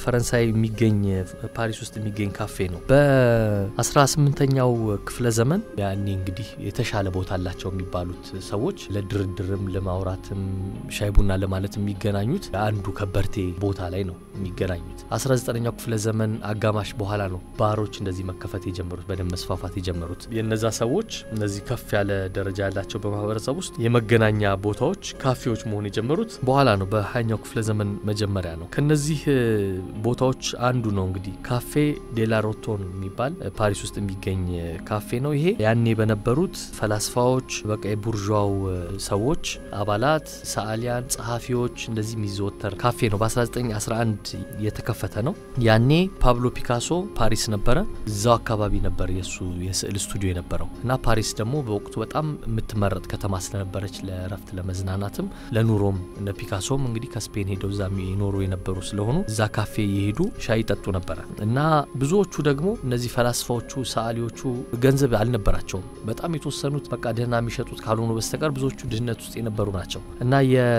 ፈረንሳይ የሚገኝ ፓሪስ ውስጥ የሚገኝ ካፌ ነው። በ18ኛው ክፍለ ዘመን ያኔ እንግዲህ የተሻለ ቦታ አላቸው የሚባሉት ሰዎች ለድርድርም ለማውራትም ሻይ ቡና ለማለት የሚገናኙት አንዱ ከበርቴ ቦታ ላይ ነው የሚገናኙት። 19ኛው ክፍለ ዘመን አጋማሽ በኋላ ነው ባሮች እንደዚህ መከፈት የጀመሩት በደንብ መስፋፋት የጀመሩት። የነዛ ሰዎች እነዚህ ከፍ ያለ ደረጃ ያላቸው በማህበረሰብ ውስጥ የመገናኛ ቦታዎች ካፌዎች መሆን የጀመሩት በኋላ ነው፣ በሀያኛው ክፍለ ዘመን መጀመሪያ ነው። ከነዚህ ቦታዎች አንዱ ነው እንግዲህ ካፌ ዴላሮቶን የሚባል ፓሪስ ውስጥ የሚገኝ ካፌ ነው። ይሄ ያኔ በነበሩት ፈላስፋዎች፣ በቃ የቡርዣው ሰዎች አባላት፣ ሰዓሊያን፣ ጸሐፊዎች እንደዚህ የሚዘወተር ካፌ ነው። በ1911 የተከፈተ ነው። ያኔ ፓብሎ ፒካሶ ፓሪስ ነበረ። እዛው አካባቢ ነበር የእሱ የስዕል ስቱዲዮ የነበረው እና ፓሪስ ደግሞ በወቅቱ በጣም የምትመረጥ ከተማ ስለነበረች ለእረፍት ለመዝናናትም ለኑሮም እነ ፒካሶም እንግዲህ ከስፔን ሄደው እዛ ይኖሩ የነበሩ ስለሆኑ እዛ ካፌ የሄዱ ሻይ ይጠጡ ነበረ እና ብዙዎቹ ደግሞ እነዚህ ፈላስፋዎቹ ሰዓሊዎቹ ገንዘብ አልነበራቸውም። በጣም የተወሰኑት በቃ ደህና የሚሸጡት ካልሆኑ በስተቀር ብዙዎቹ ድህነት ውስጥ የነበሩ ናቸው እና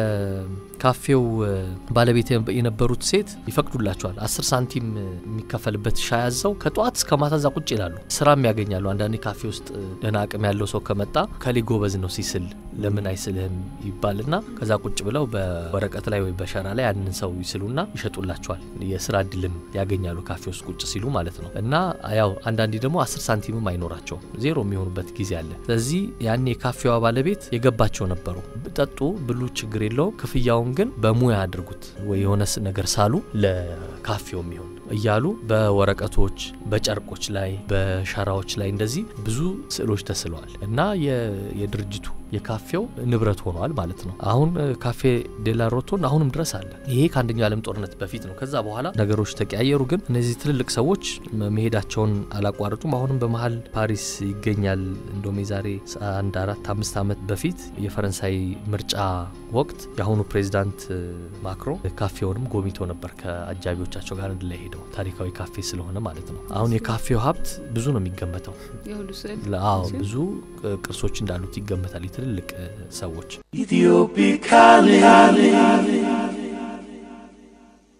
የካፌው ባለቤት የነበሩት ሴት ይፈቅዱላቸዋል። አስር ሳንቲም የሚከፈልበት ሻይ አዘው ከጠዋት እስከ ማታ እዛ ቁጭ ይላሉ። ስራም ያገኛሉ። አንዳንዴ ካፌ ውስጥ ደህና አቅም ያለው ሰው ከመጣ ከሌ ጎበዝ ነው ሲስል ለምን አይስልህም ይባልና ከዛ ቁጭ ብለው በወረቀት ላይ ወይ በሸራ ላይ ያንን ሰው ይስሉና ይሸጡላቸዋል። የስራ እድልም ያገኛሉ ካፌ ውስጥ ቁጭ ሲሉ ማለት ነው። እና ያው አንዳንዴ ደግሞ አስር ሳንቲምም አይኖራቸውም ዜሮ የሚሆኑበት ጊዜ አለ። ስለዚህ ያኔ የካፌዋ ባለቤት የገባቸው ነበሩ። ጠጡ ብሉ፣ ችግር የለውም ክፍያውን ግን በሙያ አድርጉት ወይ የሆነ ነገር ሳሉ ለካፌው የሚሆን እያሉ በወረቀቶች በጨርቆች ላይ በሸራዎች ላይ እንደዚህ ብዙ ስዕሎች ተስለዋል እና የድርጅቱ የካፌው ንብረት ሆኗል ማለት ነው። አሁን ካፌ ዴላሮቶን አሁንም ድረስ አለ። ይሄ ከአንደኛው ዓለም ጦርነት በፊት ነው። ከዛ በኋላ ነገሮች ተቀያየሩ። ግን እነዚህ ትልልቅ ሰዎች መሄዳቸውን አላቋረጡም። አሁንም በመሀል ፓሪስ ይገኛል። እንደውም የዛሬ አንድ አራት አምስት ዓመት በፊት የፈረንሳይ ምርጫ ወቅት የአሁኑ ፕሬዚዳንት ማክሮ ካፌውንም ጎብኝቶ ነበር ከአጃቢዎቻቸው ጋር አንድ ላይ ሄደው ታሪካዊ ካፌ ስለሆነ ማለት ነው። አሁን የካፌው ሀብት ብዙ ነው የሚገመተው። አዎ ብዙ ቅርሶች እንዳሉት ይገመታል። ትልልቅ ሰዎች Ethiopic calling.